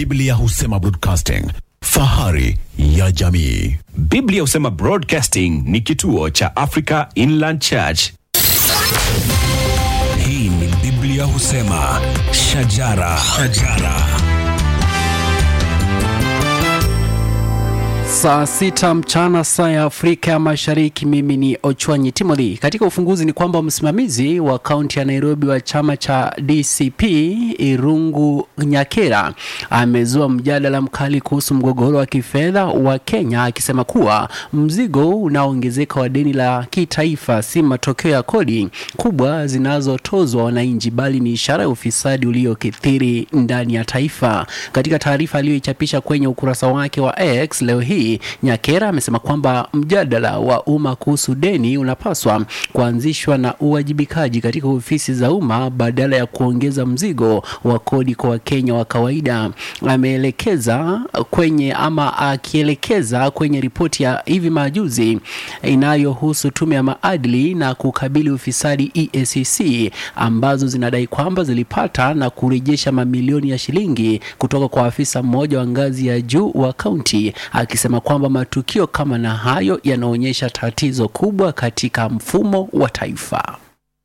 Biblia husema broadcasting, fahari ya jamii. Biblia husema Broadcasting ni kituo cha Africa Inland Church. Hii ni Biblia husema shajara, shajara. Saa sita mchana saa ya Afrika ya Mashariki. Mimi ni Ochwanyi Timothy. Katika ufunguzi ni kwamba msimamizi wa kaunti ya Nairobi wa chama cha DCP Irungu Nyakera amezua mjadala mkali kuhusu mgogoro wa kifedha wa Kenya, akisema kuwa mzigo unaoongezeka wa deni la kitaifa si matokeo ya kodi kubwa zinazotozwa wananchi, bali ni ishara ya ufisadi uliokithiri ndani ya taifa. Katika taarifa aliyoichapisha kwenye ukurasa wake wa X leo hii Nyakera amesema kwamba mjadala wa umma kuhusu deni unapaswa kuanzishwa na uwajibikaji katika ofisi za umma badala ya kuongeza mzigo wa kodi kwa Wakenya wa kawaida. Ameelekeza kwenye ama akielekeza kwenye ripoti ya hivi majuzi inayohusu tume ya maadili na kukabili ufisadi EACC ambazo zinadai kwamba zilipata na kurejesha mamilioni ya shilingi kutoka kwa afisa mmoja wa ngazi ya juu wa kaunti akisema kwamba matukio kama na hayo yanaonyesha tatizo kubwa katika mfumo wa taifa.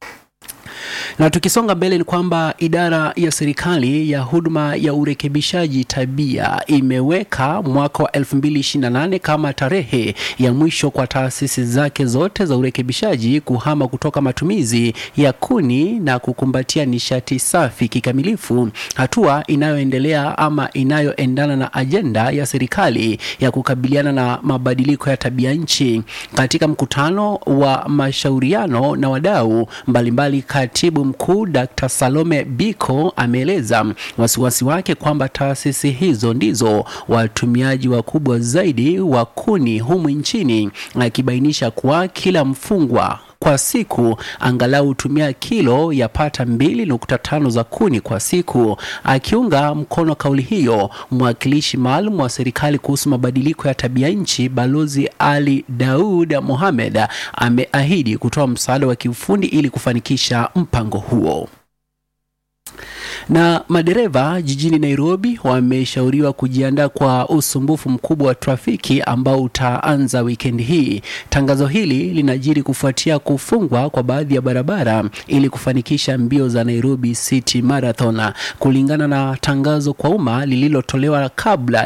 Na tukisonga mbele ni kwamba idara ya serikali ya huduma ya urekebishaji tabia imeweka mwaka wa 2028 kama tarehe ya mwisho kwa taasisi zake zote za urekebishaji kuhama kutoka matumizi ya kuni na kukumbatia nishati safi kikamilifu, hatua inayoendelea ama inayoendana na ajenda ya serikali ya kukabiliana na mabadiliko ya tabia nchi. Katika mkutano wa mashauriano na wadau mbalimbali, katibu mkuu Dr. Salome Biko ameeleza wasiwasi wake kwamba taasisi hizo ndizo watumiaji wakubwa zaidi wa kuni humu nchini, akibainisha kuwa kila mfungwa kwa siku angalau hutumia kilo ya pata mbili nukta tano za kuni kwa siku. Akiunga mkono kauli hiyo, mwakilishi maalum wa serikali kuhusu mabadiliko ya tabia nchi Balozi Ali Daud Mohamed ameahidi kutoa msaada wa kiufundi ili kufanikisha mpango huo na madereva jijini Nairobi wameshauriwa kujiandaa kwa usumbufu mkubwa wa trafiki ambao utaanza wikendi hii. Tangazo hili linajiri kufuatia kufungwa kwa baadhi ya barabara ili kufanikisha mbio za Nairobi City Marathon. Kulingana na tangazo kwa umma lililotolewa kabla